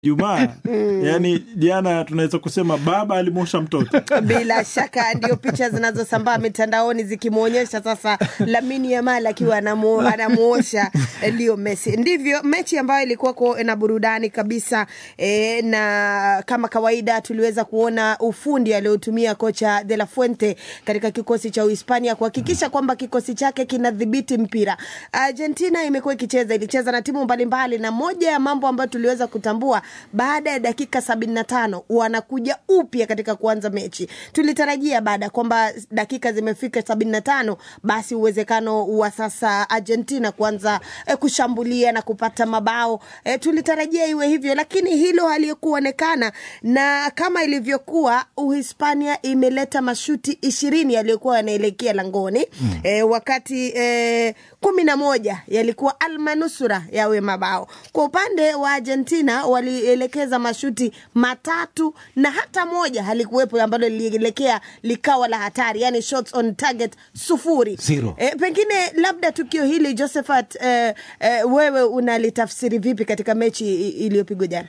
Jumaa yani jana tunaweza kusema baba alimwosha mtoto. Bila shaka ndio picha zinazosambaa mitandaoni zikimwonyesha sasa Lamine Yamal akiwa anamu, anamuosha Leo Messi. Ndivyo mechi ambayo ilikuwa na burudani kabisa e, na kama kawaida tuliweza kuona ufundi aliotumia kocha De La Fuente katika kikosi cha Uhispania kuhakikisha kwamba kikosi chake kinadhibiti mpira. Argentina imekuwa ikicheza, ilicheza na timu mbalimbali, na moja ya mambo ambayo tuliweza kutambua baada ya dakika sabini na tano wanakuja upya katika kuanza mechi. Tulitarajia baada ya kwamba dakika zimefika sabini na tano basi uwezekano wa sasa Argentina kuanza eh, kushambulia na kupata mabao eh, tulitarajia iwe hivyo, lakini hilo halikuonekana, na kama ilivyokuwa Uhispania imeleta mashuti ishirini yaliyokuwa yanaelekea langoni mm. eh, wakati eh, kumi na moja yalikuwa almanusura yawe mabao. Kwa upande wa Argentina walielekeza mashuti matatu na hata moja halikuwepo ambalo lilielekea likawa la hatari, yani shots on target sufuri. Zero. E, pengine labda tukio hili Josephat, e, e, wewe unalitafsiri vipi katika mechi iliyopigwa jana?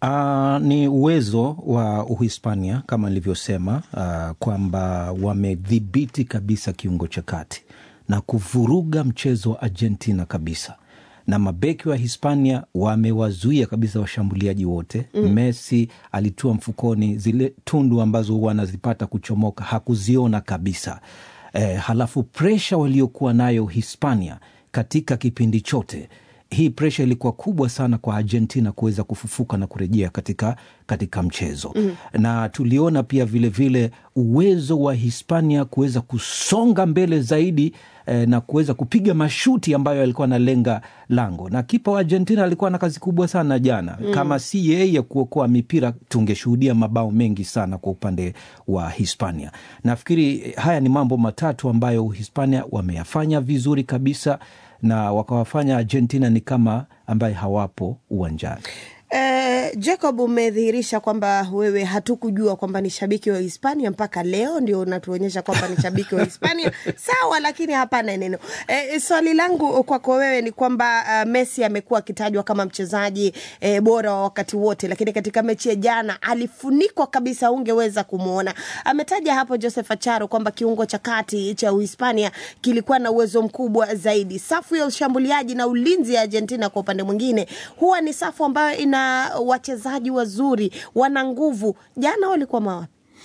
Uh, ni uwezo wa Uhispania kama nilivyosema, uh, kwamba wamedhibiti kabisa kiungo cha kati na kuvuruga mchezo wa Argentina kabisa na mabeki wa Hispania wamewazuia kabisa washambuliaji wote mm. Messi alitua mfukoni, zile tundu ambazo huwa anazipata kuchomoka hakuziona kabisa. E, halafu presha waliokuwa nayo Hispania katika kipindi chote hii presha ilikuwa kubwa sana kwa Argentina kuweza kufufuka na kurejea katika, katika mchezo mm. na tuliona pia vilevile vile uwezo wa Hispania kuweza kusonga mbele zaidi eh, na kuweza kupiga mashuti ambayo alikuwa analenga lango, na kipa wa Argentina alikuwa na kazi kubwa sana jana mm. kama si yeye ya kuokoa mipira tungeshuhudia mabao mengi sana kwa upande wa Hispania. Nafikiri haya ni mambo matatu ambayo Hispania wameyafanya vizuri kabisa na wakawafanya Argentina ni kama ambaye hawapo uwanjani. Uh, Jacob, umedhihirisha kwamba wewe hatukujua kwamba ni shabiki wa Hispania mpaka leo ndio unatuonyesha kwamba ni shabiki wa Hispania. Sawa, lakini hapana neno. Uh, swali langu kwako wewe ni kwamba uh, Messi amekuwa akitajwa kama mchezaji uh, bora wa wakati wote, lakini katika mechi ya jana alifunikwa kabisa, ungeweza kumwona. Ametaja hapo Joseph Acharo kwamba kiungo cha kati cha Uhispania kilikuwa na uwezo mkubwa zaidi. Safu ya ushambuliaji na ulinzi ya Argentina kwa upande mwingine huwa ni safu ambayo ina wachezaji wazuri, wana nguvu. Jana walikuwa mawapi?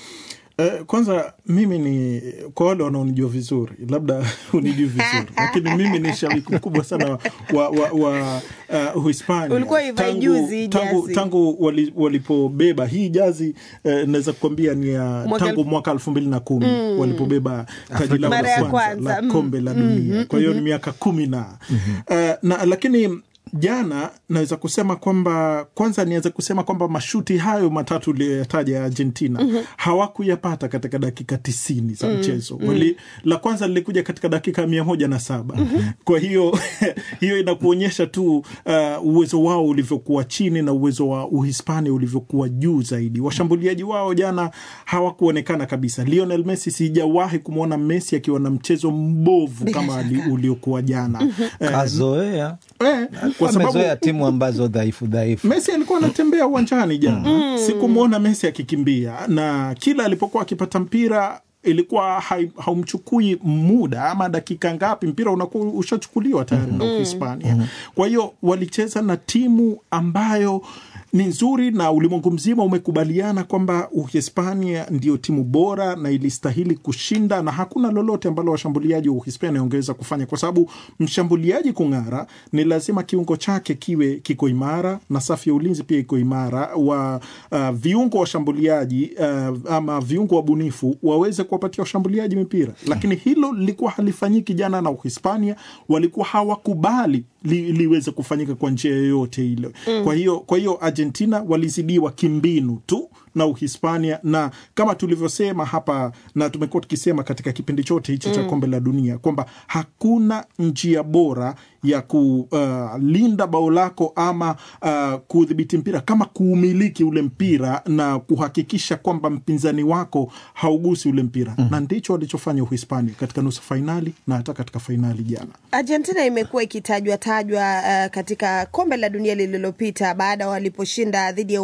Uh, kwanza mimi ni kwa wale wanaonijua vizuri, labda unijui vizuri lakini mimi ni shabiki mkubwa sana wa, wa, wa uh, Uhispania Ulikuwa ivai juzi tangu, jazi. tangu wali, walipobeba hii jazi uh, naweza kukwambia ni ya Mwaka tangu elfu- mwaka elfu mbili na kumi walipobeba taji lao Mara ya la kwanza kwanza. la kombe la dunia kwa hiyo ni miaka kumi na uh, na lakini jana naweza kusema kwamba kwanza niweze kusema kwamba mashuti hayo matatu uliyoyataja ya Argentina hawakuyapata katika dakika tisini za mchezo Wali, la kwanza lilikuja katika dakika mia moja na saba kwa hiyo hiyo inakuonyesha tu uh, uwezo wao ulivyokuwa chini na uwezo wa Uhispania ulivyokuwa juu zaidi. Washambuliaji wao jana hawakuonekana kabisa. Lionel Messi, sijawahi kumwona Messi akiwa na mchezo mbovu kama ali- uliokuwa jana Eh, Kazoea eh, kwa sababu amezoea timu ambazo dhaifu dhaifu. Messi alikuwa anatembea uwanjani jana, sikumwona Messi akikimbia, na kila alipokuwa akipata mpira ilikuwa hai- haumchukui muda ama dakika ngapi, mpira unakuwa ushachukuliwa tayari na Uhispania. Kwa hiyo walicheza na timu ambayo ni nzuri na ulimwengu mzima umekubaliana kwamba Uhispania ndio timu bora na ilistahili kushinda, na hakuna lolote ambalo washambuliaji wa Uhispania wangeweza kufanya, kwa sababu mshambuliaji kung'ara ni lazima kiungo chake kiwe kiko imara na safu ya ulinzi pia iko imara, wa uh, viungo washambuliaji uh, ama viungo wabunifu waweze kuwapatia washambuliaji mipira, lakini hilo lilikuwa halifanyiki jana, na Uhispania walikuwa hawakubali li, liweze kufanyika kwa njia yoyote ile. Kwa hiyo kwa hiyo Argentina walizidiwa kimbinu tu na Uhispania, na kama tulivyosema hapa na tumekuwa tukisema katika kipindi chote hichi cha kombe la dunia kwamba hakuna njia bora ya kulinda bao lako ama uh, kudhibiti mpira kama kuumiliki ule mpira na kuhakikisha kwamba mpinzani wako haugusi ule mpira na ndicho walichofanya Uhispania katika nusu fainali na hata katika fainali jana. Argentina imekuwa ikitajwa tajwa uh, katika kombe la dunia lililopita baada waliposhinda dhidi ya